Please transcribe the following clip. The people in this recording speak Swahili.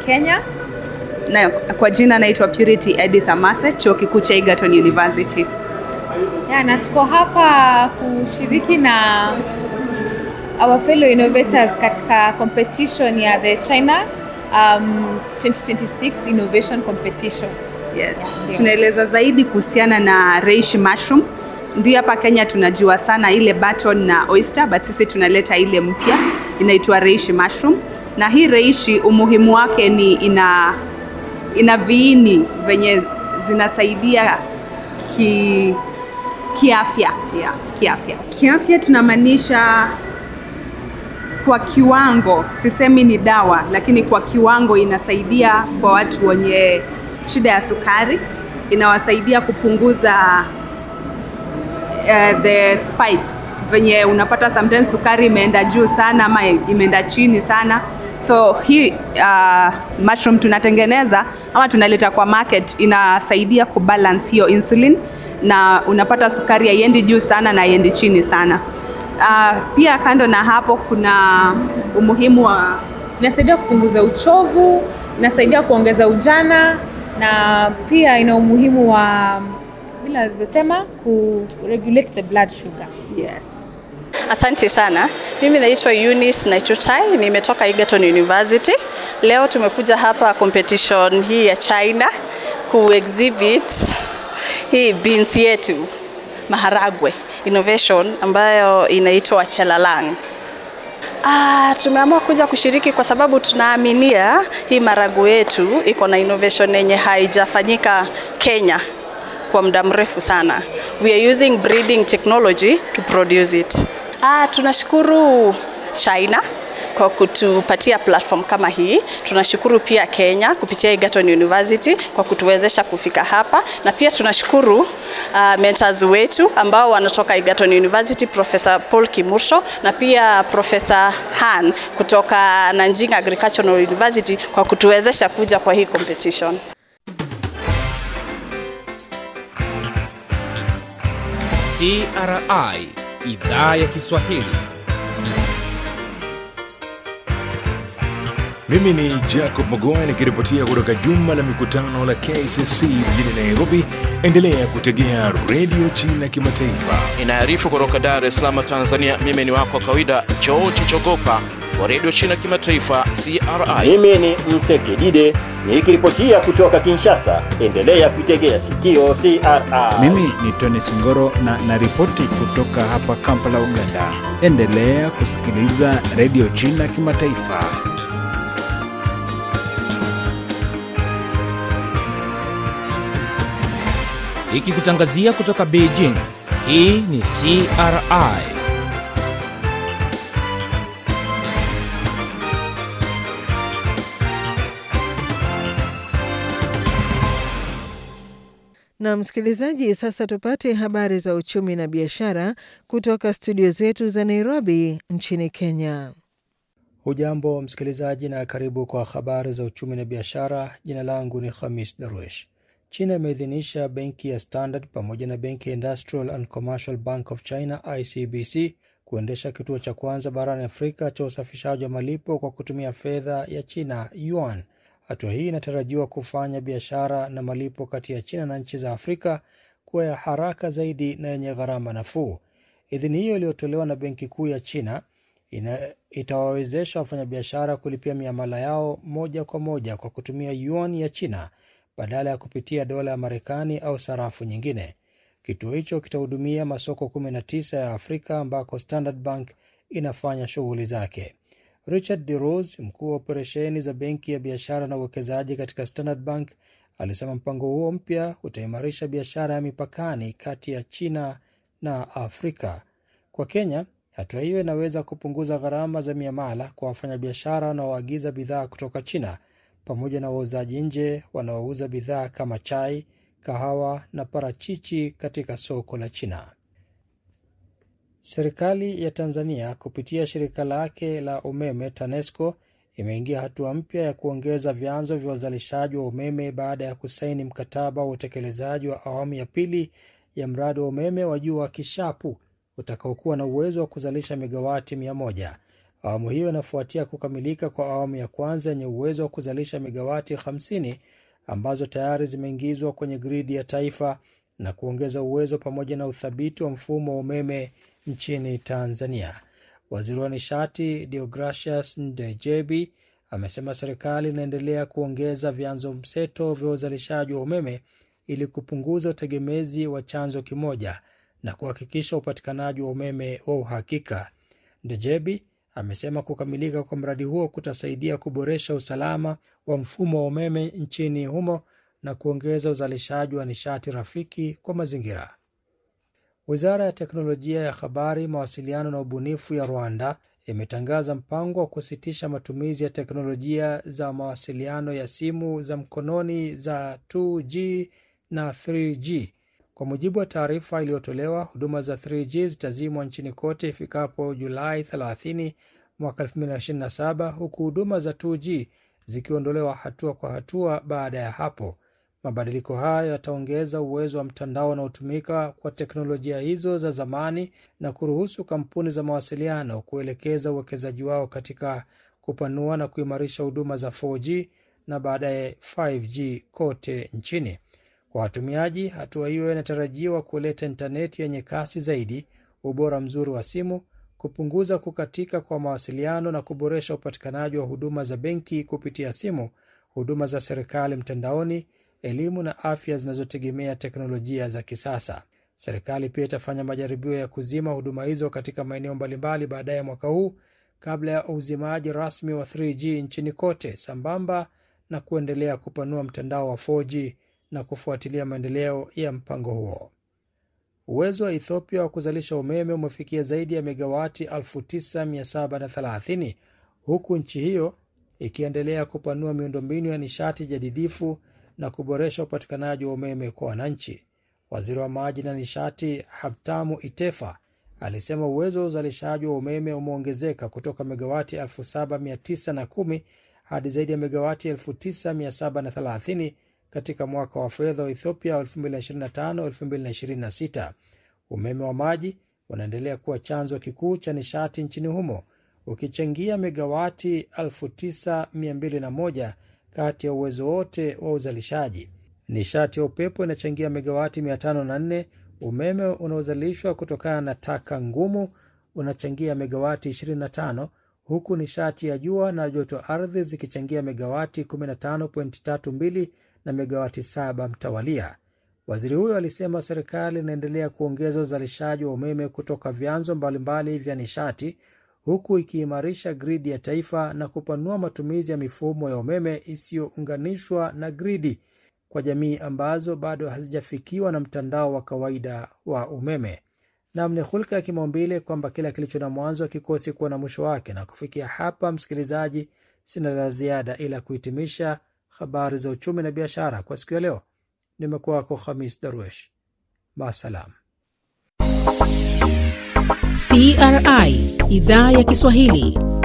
Kenya. Na kwa jina naitwa Purity Edith Amase, chuo kikuu cha Egerton University. Ya, na tuko hapa kushiriki na our fellow innovators katika competition ya the China um, 2026 Innovation Competition. Yes. Ndio. Tunaeleza zaidi kuhusiana na reishi mushroom. Ndio hapa Kenya tunajua sana ile button na oyster, but sisi tunaleta ile mpya inaitwa reishi mushroom. Na hii reishi umuhimu wake ni ina ina viini venye zinasaidia ki kiafya yeah, kiafya kiafya tunamaanisha kwa kiwango, sisemi ni dawa, lakini kwa kiwango inasaidia kwa watu wenye shida ya sukari, inawasaidia kupunguza uh, the spikes venye unapata sometimes sukari imeenda juu sana ama imeenda chini sana so hii uh, mushroom tunatengeneza ama tunaleta kwa market inasaidia kubalance hiyo insulin na unapata sukari haiendi juu sana na haiendi chini sana uh, pia kando na hapo kuna umuhimu wa Inasaidia kupunguza uchovu, inasaidia kuongeza ujana na pia ina umuhimu wa vile alivyosema ku regulate the blood sugar. yes Asante sana. Mimi naitwa Eunice Naitutai, nimetoka Egerton University. Leo tumekuja hapa competition hii ya China ku exhibit hii beans yetu maharagwe innovation ambayo inaitwa Chelalang. Ah, tumeamua kuja kushiriki kwa sababu tunaaminia hii marago yetu iko na innovation yenye haijafanyika Kenya kwa muda mrefu sana. We are using breeding technology to produce it. Ah, tunashukuru China kwa kutupatia platform kama hii. Tunashukuru pia Kenya kupitia Egerton University kwa kutuwezesha kufika hapa, na pia tunashukuru uh, mentors wetu ambao wanatoka Egerton University, Professor Paul Kimursho na pia Professor Han kutoka Nanjing Agricultural University kwa kutuwezesha kuja kwa hii competition. CRI idhaa ya Kiswahili. Mimi ni Jacob Magoa nikiripotia kutoka jumba la mikutano la KCC mjini Nairobi. Endelea kutegea redio China Kimataifa. Inaarifu kutoka Dar es Salaam, Tanzania. Mimi ni wako wa kawaida George Chogopa wa redio China Kimataifa CRI. Mimi ni Msekidide nikiripotia kutoka Kinshasa. Endelea kuitegea sikio CRI. Mimi ni Tony Singoro na naripoti kutoka hapa Kampala, Uganda. Endelea kusikiliza redio China Kimataifa. Ikikutangazia kutoka Beijing. Hii ni CRI. Na msikilizaji, sasa tupate habari za uchumi na biashara kutoka studio zetu za Nairobi nchini Kenya. Hujambo msikilizaji, na karibu kwa habari za uchumi na biashara. Jina langu ni Khamis Darwish. China imeidhinisha benki ya Standard pamoja na benki ya Industrial and Commercial Bank of China ICBC kuendesha kituo cha kwanza barani Afrika cha usafishaji wa malipo kwa kutumia fedha ya China yuan. Hatua hii inatarajiwa kufanya biashara na malipo kati ya China na nchi za Afrika kuwa ya haraka zaidi na yenye gharama nafuu. Idhini hiyo iliyotolewa na benki kuu ya China ina, itawawezesha wafanyabiashara kulipia miamala yao moja kwa moja kwa kutumia yuan ya China badala ya kupitia dola ya Marekani au sarafu nyingine. Kituo hicho kitahudumia masoko 19 ya Afrika ambako Standard Bank inafanya shughuli zake. Richard De Rose, mkuu wa operesheni za benki ya biashara na uwekezaji katika Standard Bank, alisema mpango huo mpya utaimarisha biashara ya mipakani kati ya China na Afrika. Kwa Kenya, hatua hiyo inaweza kupunguza gharama za miamala kwa wafanyabiashara wanaoagiza bidhaa kutoka China pamoja na wauzaji nje wanaouza bidhaa kama chai, kahawa na parachichi katika soko la China. Serikali ya Tanzania kupitia shirika lake la umeme TANESCO imeingia hatua mpya ya kuongeza vyanzo vya uzalishaji wa umeme baada ya kusaini mkataba wa utekelezaji wa awamu ya pili ya mradi wa umeme wa juu wa Kishapu utakaokuwa na uwezo wa kuzalisha megawati mia moja. Awamu hiyo inafuatia kukamilika kwa awamu ya kwanza yenye uwezo wa kuzalisha megawati 50 ambazo tayari zimeingizwa kwenye gridi ya taifa na kuongeza uwezo pamoja na uthabiti wa mfumo wa umeme nchini Tanzania. Waziri wa nishati Deogracius Ndejebi amesema serikali inaendelea kuongeza vyanzo mseto vya uzalishaji wa umeme ili kupunguza utegemezi wa chanzo kimoja na kuhakikisha upatikanaji wa umeme wa uhakika. Ndejebi amesema kukamilika kwa mradi huo kutasaidia kuboresha usalama wa mfumo wa umeme nchini humo na kuongeza uzalishaji wa nishati rafiki kwa mazingira. Wizara ya teknolojia ya habari, mawasiliano na ubunifu ya Rwanda imetangaza mpango wa kusitisha matumizi ya teknolojia za mawasiliano ya simu za mkononi za 2G na 3G. Kwa mujibu wa taarifa iliyotolewa, huduma za 3G zitazimwa nchini kote ifikapo Julai 30 mwaka 2027 huku huduma za 2G zikiondolewa hatua kwa hatua baada ya hapo. Mabadiliko hayo yataongeza uwezo wa mtandao unaotumika kwa teknolojia hizo za zamani na kuruhusu kampuni za mawasiliano kuelekeza uwekezaji wao katika kupanua na kuimarisha huduma za 4G na baadaye 5G kote nchini. Kwa watumiaji, hatua hiyo inatarajiwa kuleta intaneti yenye kasi zaidi, ubora mzuri wa simu, kupunguza kukatika kwa mawasiliano na kuboresha upatikanaji wa huduma za benki kupitia simu, huduma za serikali mtandaoni, elimu na afya zinazotegemea teknolojia za kisasa. Serikali pia itafanya majaribio ya kuzima huduma hizo katika maeneo mbalimbali baadaye mwaka huu kabla ya uzimaji rasmi wa 3G nchini kote, sambamba na kuendelea kupanua mtandao wa 4G na kufuatilia maendeleo ya mpango huo. Uwezo wa Ethiopia wa kuzalisha umeme umefikia zaidi ya megawati 9730 huku nchi hiyo ikiendelea kupanua miundombinu ya nishati jadidifu na kuboresha upatikanaji wa umeme kwa wananchi. Waziri wa maji na nishati Habtamu Itefa alisema uwezo wa uzalishaji wa umeme umeongezeka kutoka megawati 7910 hadi zaidi ya megawati 9730 katika mwaka wa fedha wa Ethiopia 2025-2026. Umeme wa maji unaendelea kuwa chanzo kikuu cha nishati nchini humo ukichangia megawati 9201 kati ya uwezo wote wa uzalishaji. Nishati ya upepo inachangia megawati 504. Umeme unaozalishwa kutokana na taka ngumu unachangia megawati 25, huku nishati ya jua na joto ardhi zikichangia megawati 15.32 na megawati 7 mtawalia. Waziri huyo alisema serikali inaendelea kuongeza uzalishaji wa umeme kutoka vyanzo mbalimbali vya nishati huku ikiimarisha gridi ya taifa na kupanua matumizi ya mifumo ya umeme isiyounganishwa na gridi kwa jamii ambazo bado hazijafikiwa na mtandao wa kawaida wa umeme. Nam, ni hulka ya kimaumbile kwamba kila kilicho na mwanzo hakikosi kuwa na mwisho wake. Na kufikia hapa, msikilizaji, sina la ziada ila kuhitimisha habari za uchumi na biashara kwa siku ya leo. Nimekuwa wako Khamis Darwesh, maasalam. CRI idhaa ya Kiswahili